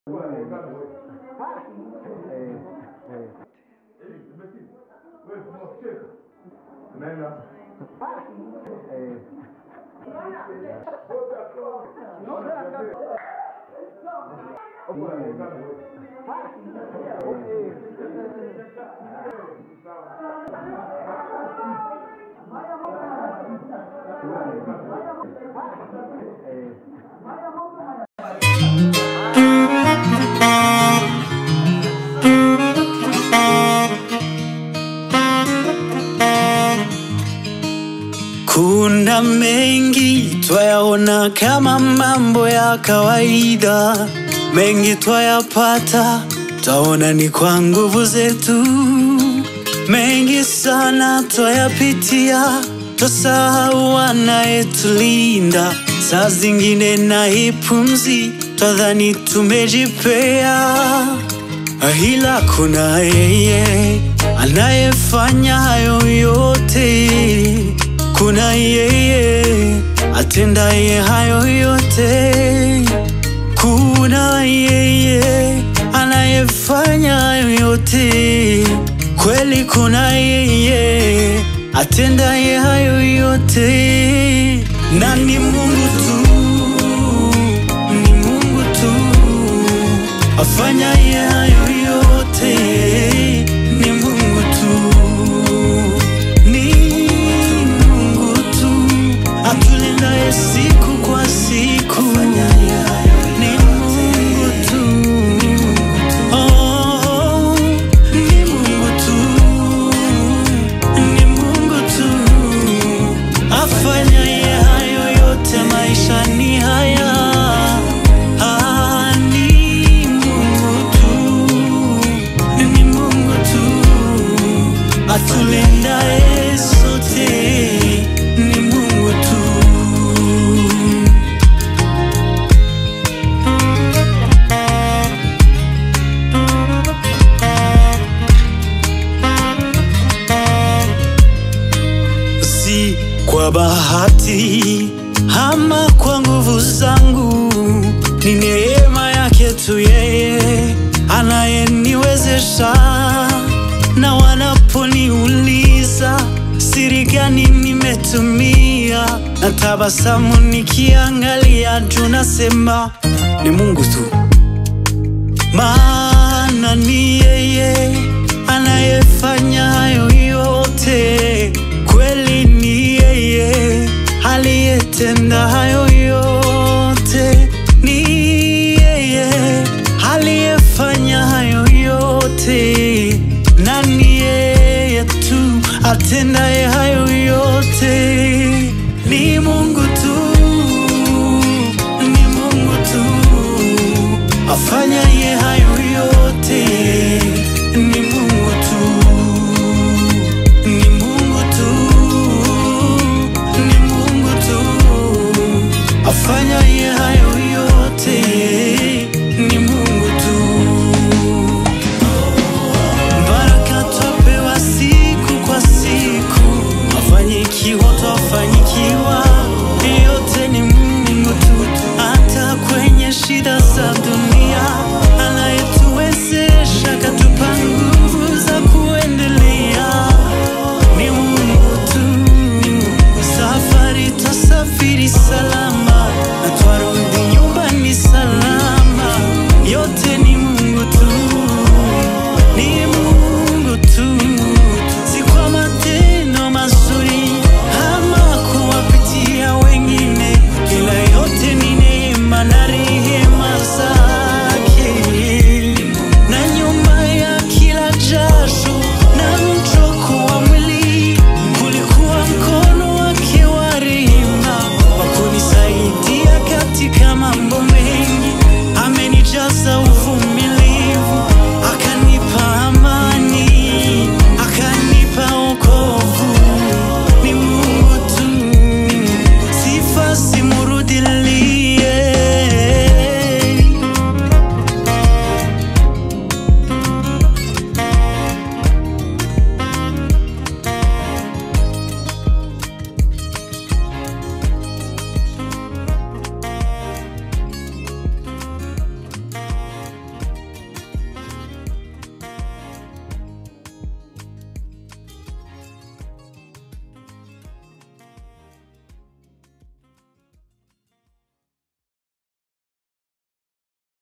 Kuna mengi twayaona kama mambo ya kawaida, mengi twayapata twaona ni kwa nguvu zetu, mengi sana twayapitia, twasahau anayetulinda. Saa zingine na hii pumzi twadhani tumejipea, ila kuna yeye anayefanya hayo yote kuna yeye atendaye hayo yote, kuna yeye anayefanya hayo yote, kweli kuna yeye atendaye hayo yote, na ni Mungu tu, ni Mungu tu afanyaye hayo yote, ni Mungu tu, ni Mungu tu atulindaye siku kwa siku, ni Mungu tu, oh, ni Mungu tu, ni Mungu tu afanyaye hayo yote maishani haya. Ah, ni Mungu tu, ni Mungu tu atulindaye sote, ni Mungu tu. si kwa bahati ama kwa nguvu zangu, ni neema yake tu yeye anayeniwezesha. Na wanaponiuliza siri gani nimetumia, na tabasamu nikiangalia juu, nasema ni Mungu tu maana ni yeye anayefanya hayo yote, kweli ni yeye aliyetenda hayo yote, ni yeye aliyefanya hayo yote, na ni yeye tu atendaye hayo yote, ni Mungu tu, ni Mungu tu afanyaye hayo yote ni Mungu tu, ni Mungu tu, ni Mungu tu afanyaye hayo yote ni Mungu tu. Baraka twapewa siku kwa siku, mafanikio twafanyikiwa, yote ni Mungu tu. Hata kwenye shida za dunia, anayetuwezesha katupa nguvu za kuendelea, ni Mungu tu. Safari twasafiri salama, na twarudi nyumbani salama, yote ni